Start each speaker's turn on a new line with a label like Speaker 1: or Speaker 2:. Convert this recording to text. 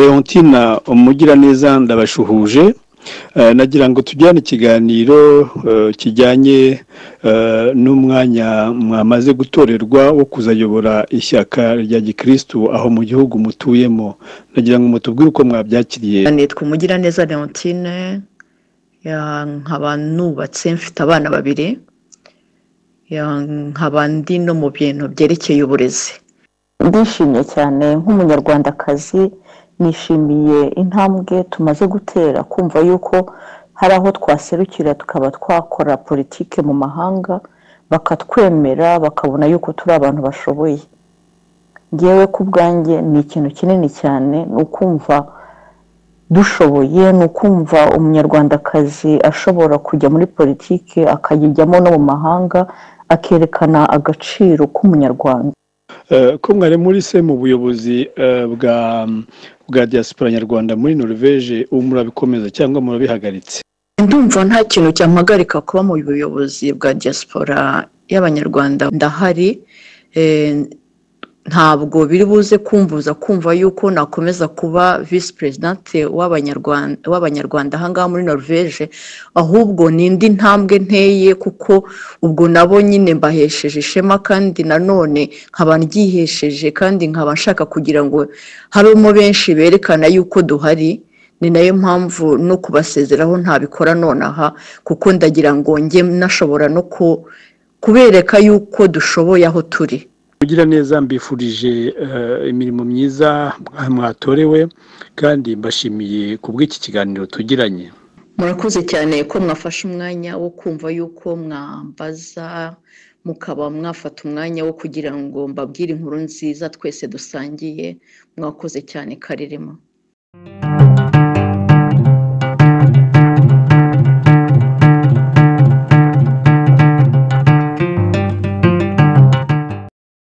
Speaker 1: leontina umugiraneza ndabashuhuje Eh, nagira ngo tujyane ikiganiro eh, kijyanye eh, n'umwanya mwamaze gutorerwa wo kuzayobora ishyaka rya gikristu aho mu gihugu mutuyemo nagira ngo mutubwire uko mwabyakiriye
Speaker 2: nitwa umugiraneza leontine ya- nkaba nubatse mfite abana babiri ya- nkaba ndi no mu bintu byerekeye uburezi
Speaker 3: ndishimye cyane nk'umunyarwandakazi nishimiye intambwe tumaze gutera kumva yuko hari aho twaserukira tukaba twakora politike mu mahanga bakatwemera bakabona yuko turi abantu bashoboye ngewe ku bwanjye ni ikintu kinini cyane ni ukumva dushoboye ni ukumva umunyarwandakazi ashobora kujya muri politiki akayijyamo no mu mahanga akerekana agaciro k'umunyarwanda
Speaker 1: Eh, ko mwari muri se mu buyobozi eh, bwa bwa diaspora nyarwanda muri norvege ubu murabikomeza cyangwa murabihagaritse
Speaker 2: ndumva nta kintu cyampagarika kuba mu buyobozi bwa diaspora y'abanyarwanda ndahari eh, ntabwo biri buze kumvuza kumva yuko nakomeza kuba visi perezidante w'abanyarwanda w'abanyarwanda aha ngaha muri norvege ahubwo ni indi ntambwe nteye kuko ubwo nabo nyine mbahesheje ishema kandi nanone nkaba ndyihesheje kandi nkaba nshaka kugira ngo habemo benshi berekana yuko duhari ni nayo mpamvu no kubasezeraho ntabikora nonaha kuko ndagira ngo njye nashobora no ku- kubereka yuko dushoboye aho turi
Speaker 1: kugira neza mbifurije eh, imirimo myiza mwa- mwatorewe kandi mbashimiye ku bw'iki kiganiro tugiranye
Speaker 2: murakoze cyane ko mwafashe umwanya wo kumva yuko mwambaza mukaba mwafata umwanya wo kugira ngo mbabwire inkuru nziza twese dusangiye mwakoze cyane karerema